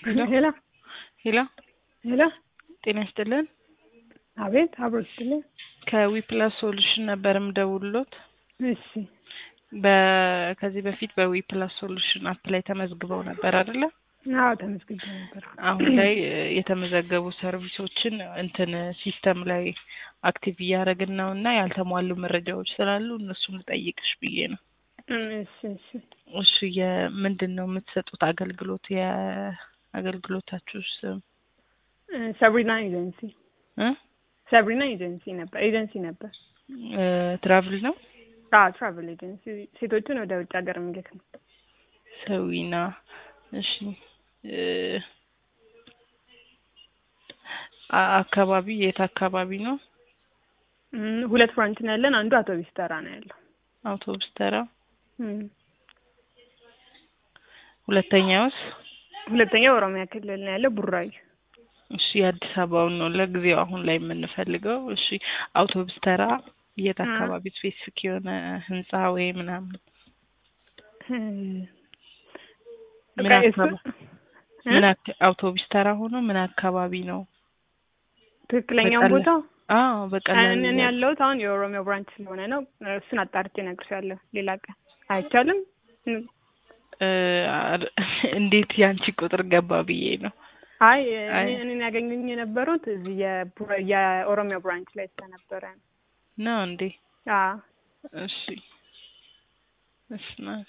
ሄሎ ሄሎ ሄሎ ሄሎ ጤና ይስጥልን። አቤት አብሮ ይስጥልኝ። ከዊፕላስ ሶሉሽን ነበር የምደውልሎት። እሺ በ- ከዚህ በፊት በዊፕላስ ሶሉሽን አፕ ላይ ተመዝግበው ነበር አይደለ? አዎ ተመዝግቤ ነበር። አሁን ላይ እ, የተመዘገቡ ሰርቪሶችን እንትን ሲስተም ላይ አክቲቭ እያደረግን ነው እና ያልተሟሉ መረጃዎች ስላሉ እነሱን ልጠይቅሽ ብዬ ነው። እም፣ እሺ እሺ እሺ የምንድን ነው የምትሰጡት አገልግሎት? የአገልግሎታችሁ ስም እ፣ ሰብሪና ኤጀንሲ እ? ሰብሪና ኤጀንሲ ነበር ኤጀንሲ ነበር። እ፣ ትራቭል ነው አዎ ትራቨል ኤጀንሲ ሴቶችን ወደ ውጭ ሀገር የሚልክ ነው። ሰዊና እሺ እ፣ አ- አካባቢ የት አካባቢ ነው? እም፣ ሁለት ፍራንች ነው ያለን። አንዱ አውቶቢስ ተራ ነው ያለው። አውቶቡስ ተራ። እም፣ ሁለተኛውስ? ሁለተኛው ኦሮሚያ ክልል ነው ያለው ቡራዩ። እሺ የአዲስ አበባውን ነው ለጊዜው አሁን ላይ የምንፈልገው። እሺ አውቶቡስ ተራ የት አ- አካባቢ ስፔሲፊክ የሆነ ህንጻ ወይ ምናምን እ፣ ምን በቃ እሱ- አካባቢ እ? ምን አካ- አውቶቡስ ተራ ሆኖ ምን አካባቢ ነው? ትክክለኛውን በቀላል- ቦታ አዎ በቀላሉ እኔ ያለሁት አሁን የኦሮሚያ ብራንች ስለሆነ ነው። እሱን አጣርቼ እነግርሻለሁ ሌላ ቀን። አይቻልም? እም፣ እ፣ አር- እንዴት ያንቺ ቁጥር ገባ ብዬ ነው። አይ አይ። እኔ እኔን ያገኙኝ የነበሩት እዚህ የቡራ- የኦሮሚያ ብራንች ላይ ስለነበረ ነው። ነው እንዴ? አዎ እሺ እሺ ናት